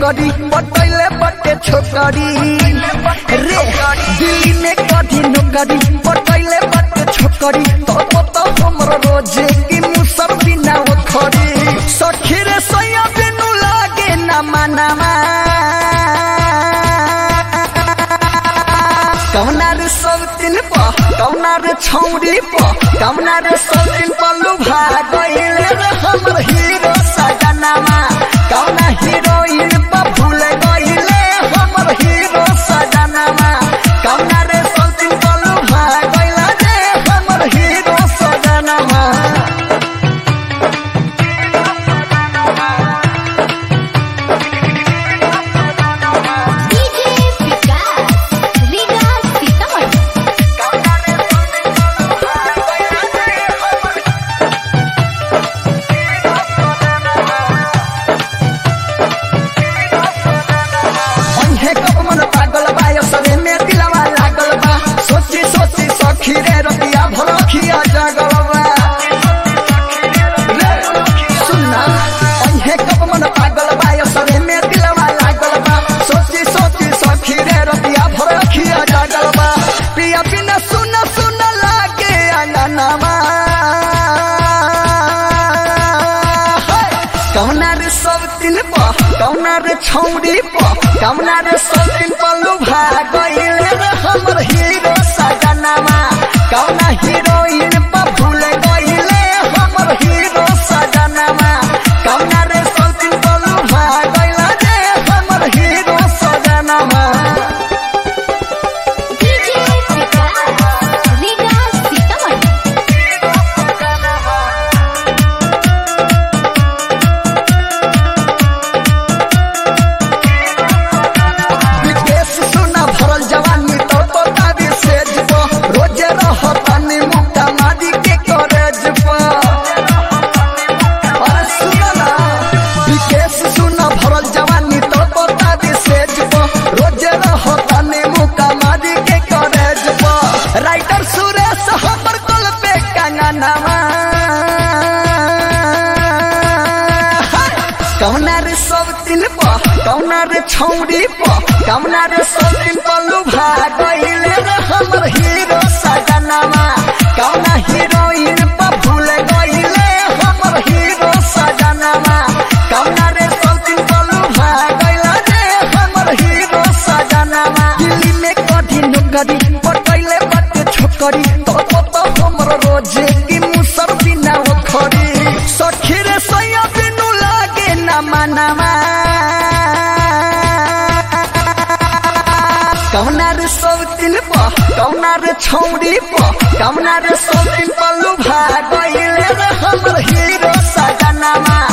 नौकरी बतैले बटे छोकरी रे दिल्ली में कभी नौकरी बतैले बटे छोकरी तो तो हमरो रोजे की मुसर बिना खरी सखी रे सैया बिनु लागे ना मनामा कौना रे सब दिन प कौना रे छौरी प कौना रे सब दिन प लुभा गइले रे हमर हीरो सजनामा कौना हीरोइन प भूल गइले हमर हीरो सजनामा कौना रे सब दिन प लुभा गइले रे हमर हीरो सजनामा डीजे विकास रीगा सीतामढ़ी कौना रे सब दिन प लुभा गइले रे हमर अंधे कब मन पागल बा यो सरे में दिलवा लागल बा सोची सोची सखी रे रतिया भरखिया जागल बा रे, सुनना अंधे कब मन पागल बा यो सरे में दिलवा लागल बा सोची सोची सखी रे रतिया भरखिया जागल बा पिया बिना सुन सुन लागे अंगनामा कौना रे सब दिन प कौना रे छौरी प कौना रे सब दिन प लुभा गइले रे हमर हीरो सजनामा कौना हीरोइन प भूल गइले हमर हीरो सजनामा कौना रे सब दिन प लुभा गइले रे हमर हीरो सजनामा डीजे विकास रीगा सीतामढ़ी विदेश सुना भरल जवानी तो तो तारी सेज प रोजे रहतानी मुक्ता मारी के करेज प अरे सुना ना विदेश सुना भरल जवानी तो तो तारी सेज प रोजे रहतानी मुक्ता मारी के करेज प राइटर सुरेश हमर कल पे कंगनामा कौना रे सब दिन प कौना रे छौरी प कौना रे सब दिन प लुभा गइले रे हमर हीरो सजनामा कौना हीरोइन प भूल गइले हमर हीरो सजनामा कौना रे सब दिन प लुभा गइले रे हमर हीरो सजनामा दिल्ली में कभी नौकरी पटैले बटे छोकरी तो तो तो हमर रोजे की मुसर बिना खरी सखी रे सैया बिनु लागे ना मनामा कौना रे सब दिन प कौना रे छौरी प कौना रे सब दिन प लुभा गइले रे हमर हीरो सजनामा